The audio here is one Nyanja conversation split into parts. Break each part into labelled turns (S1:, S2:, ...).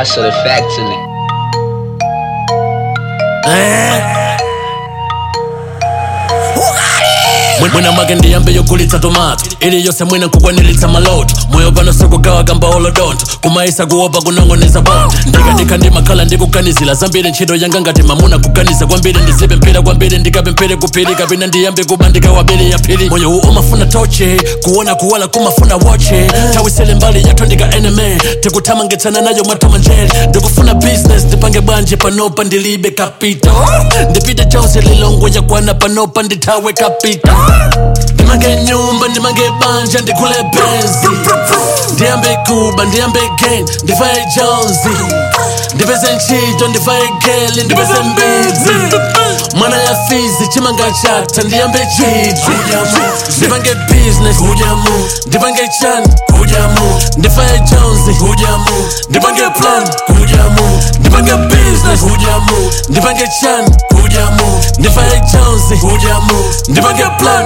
S1: hustle the facts in it.
S2: mwina mwake ndiyambe yokulitsa tomato ili yose mwina nkukwanilitsa maloto moyo pano sikugawa gamba olodonto kumaisa kuopa kunongoneza bondo ndikadikha ndimakhala ndikuganizira zambiri ntchito yanga ngati mamuna kuganiza kwambiri ndizipe mpira kwambiri ndikape mpire kuphiri kapena ndiyambe kuba ndikawabiri yaphiri moyo uwu umafuna toche kuona kuwala kumafuna woche tawisele mbali yathu ndika enemy tikuthamangitsana nayo mwathamanjeri ndikufuna business ndipange bwanje panopa ndilibe kapito ndipite chose lilongo yakwana panopa ndithawe kapito ndimange nyumba ndimange banja ndikule benzi ndiyambe kuba ndiyambe gang ndivaye jonzi ndipeze ntchito ndivaye geli ndipeze mbidzi mwana ya fizi chimanga chata ndiyambe chidzi ndipange business ndipange chan ndivaye jonzi ndipange plan ndipange business ndipange chan ndivaye jonzi ndipange plan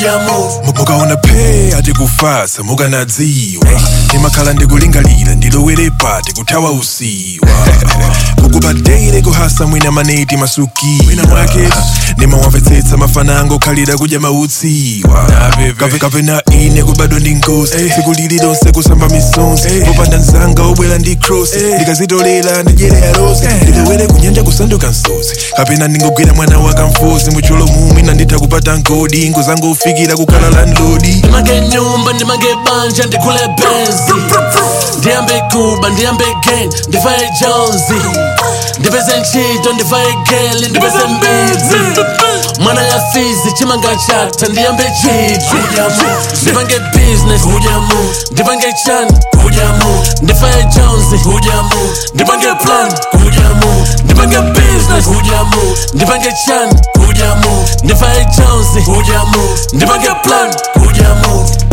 S3: mukaona phe ati kufasa mukanadziwa ndimakhala ndikulingalira ndilowere pati kuthawa usiwa kukupadeire kuhasa mwina maneti masuki mwina mwake ndimawamvetsetsa mafana angu okhalira kudya mautsiwa Kape- kapena ine kubadwa ndi nkosi tsiku lili lonse kusamba misonzi popanda mzanga obwera ndi cross ndikazitolera ndidyere arosi ndilowere kunyanja kusanduka msozi kapena ndingogwira mwana wakamfozi muchulo mumwe nanditha kupata nkodi ngozangu ufikira kukhala landlodi
S2: ndimange nyumba ndimange banja ndikule benzi ndiyambe kuba ndiyambe gang ndivaye jonzi ndipeze ntchito ndivaye geli ndipeze mbidzi mwana ya fizi chimanga chata ndiyambe chidzi ndipange business ndipange chan ndivaye jonzi ndipange plan ndipange business ndipange chan ndivaye jonzi ndipange plan